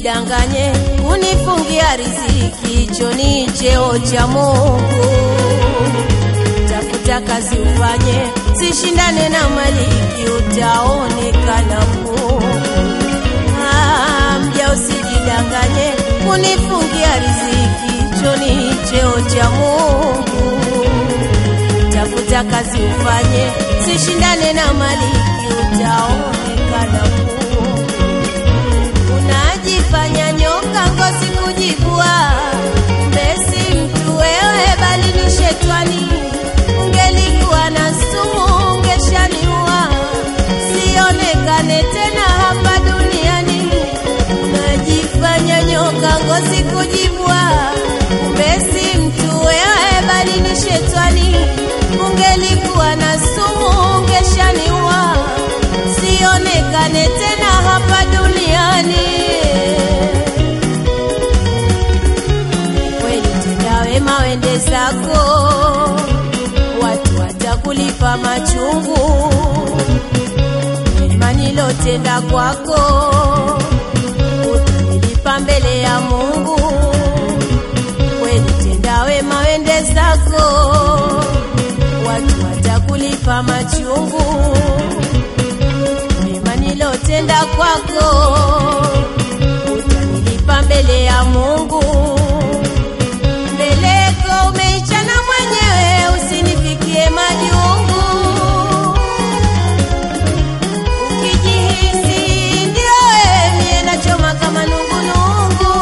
usijidanganye kunifungia riziki, hicho ni cheo cha Mungu. Tafuta kazi ufanye, sishindane na maliki, utaonekana Mungu. Ah, mja usijidanganye kunifungia riziki, hicho ni cheo cha Mungu. Tafuta kazi ufanye, sishindane na maliki, utaonekana Mungu. Unajifanya nyoka ngozi kujibua, mbesi mtu wewe, bali ni shetani. Ungelikuwa na sumu ungeshaniua, sionekane tena hapa duniani. Unajifanya nyoka ngozi kujibua, mbesi mtu wewe, bali ni shetani. Ungelikuwa na sumu ungeshaniua, sionekane tena hapa duniani. Kweli tenda wema wende zako, watu watakulipa machungu. Mema nilotenda kwako, utanilipa mbele ya Mungu. Kweli tenda wema wende zako, watu watakulipa machungu mema nilotenda kwako utanilipa mbele ya Mungu. Mbeleko umeichana mwenyewe, usinifikie majungu. Ukijihisi ndio wewe, mie nachoma kama nungunungu.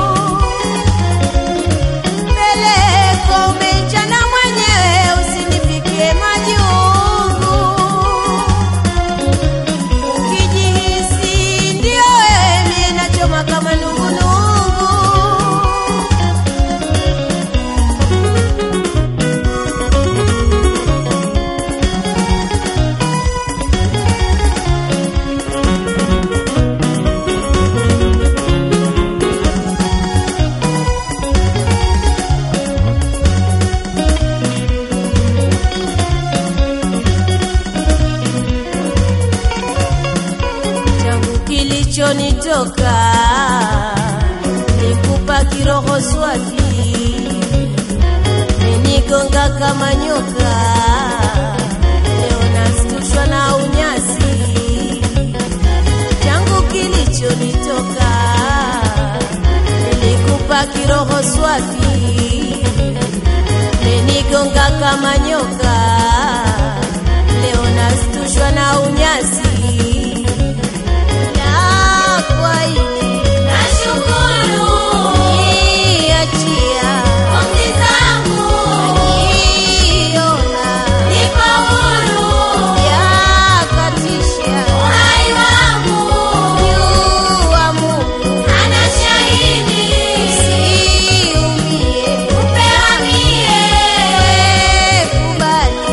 Mbeleko umeichana mwenyewe, usinifikie majungu. Ukijihisi ndio wewe, mie nachoma kama nungunungu. changu kilichonitoka nikupa kiroho swafi menigonga kama nyoka leo nastushwa na unyasi changu kilichonitoka nilikupa kiroho swafi menigonga kama nyoka leo nastushwa na unyasi na kwa hili Nashukuru niachia pumzi zangu, niona nipo huru yakatisha uhai wangu, jua Mungu ana shahidi siumie upewa mie, kubali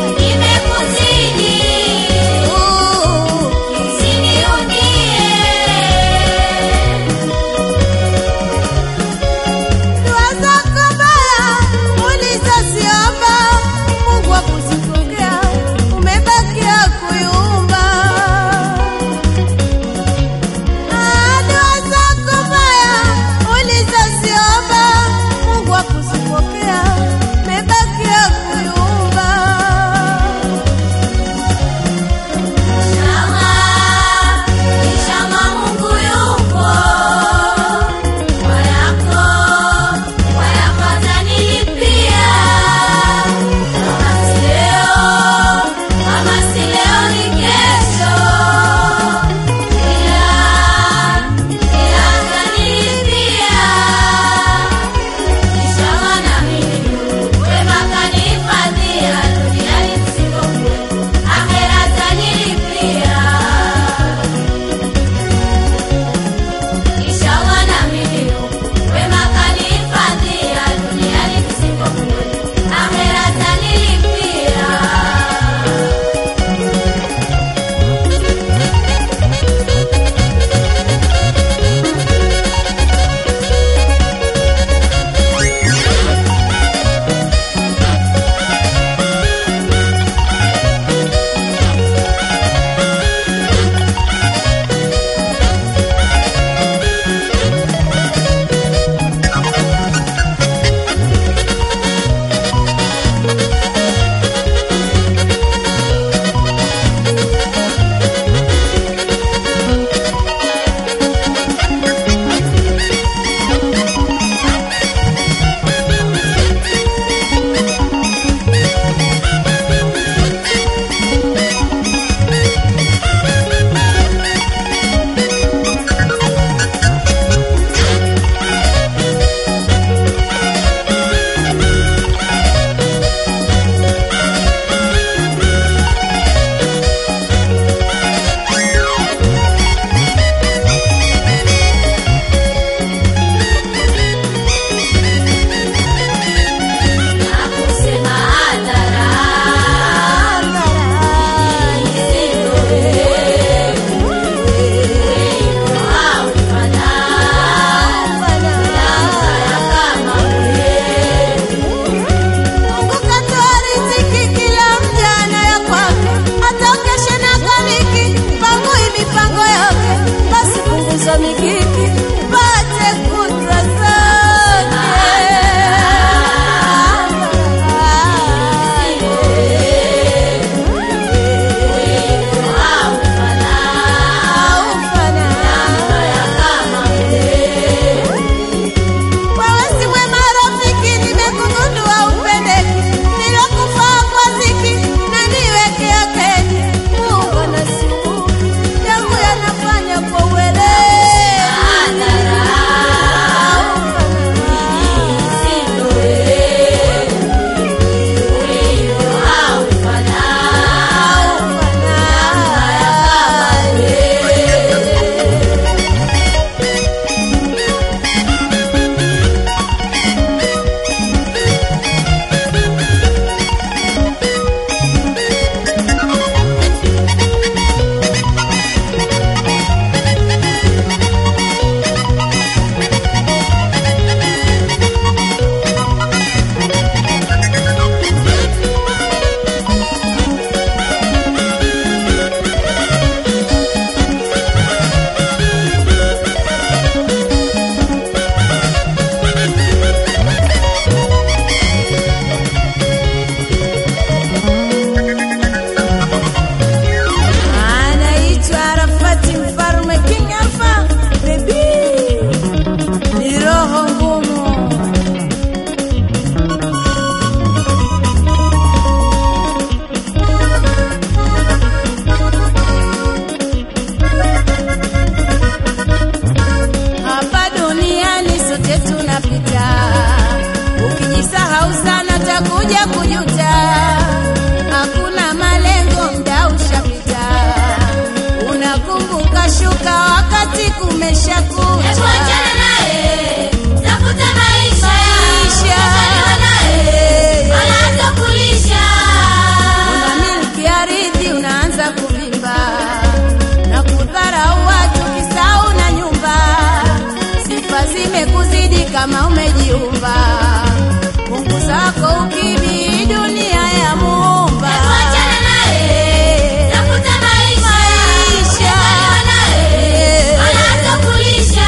umesha kuta Hebu achana naye, tafuta maisha. Maisha. Umezaliwa naye, wala hatakulisha. una milki ardhi unaanza kuvimba na kudharau watu kisau na nyumba sifa zimekuzidi kama umejiumba mungu zako ukimi dunia ya muumba Hebu achana naye, tafuta maisha. Maisha. Umezaliwa naye, wala hatakulisha.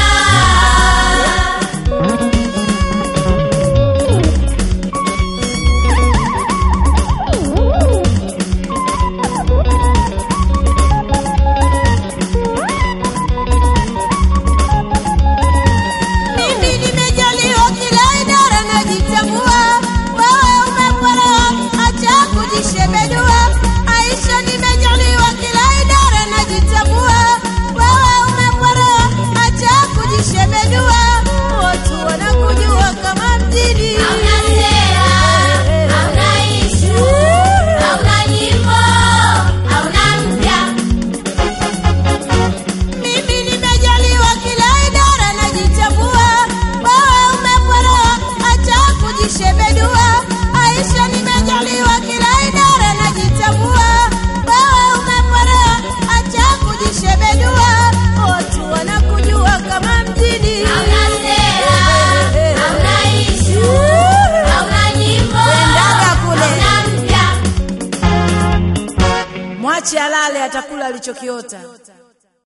Mimi nimejaliwa kila idara najitambua, wewe umepolewa, acha kujishebedua. Aisha, nimejaliwa kila idara najitambua, wewe umepolewa, acha kujishebedua. Watu wanakujua kama mjini. Hauna sera, hauna issue, hauna nyimbo, hauna mpya. Mimi nimejaliwa kila idara najitambua, wewe umepolewa, acha kujishebedua. Aisha, nimejaliwa kila idara najitambua, wewe umepolewa, acha kujishebedua. Watu wanakujua kama mjini. Hauna sera, hauna issue, hauna nyimbo, Wendaga kule. hauna mpya. Mwache alale, atakula alichokiota.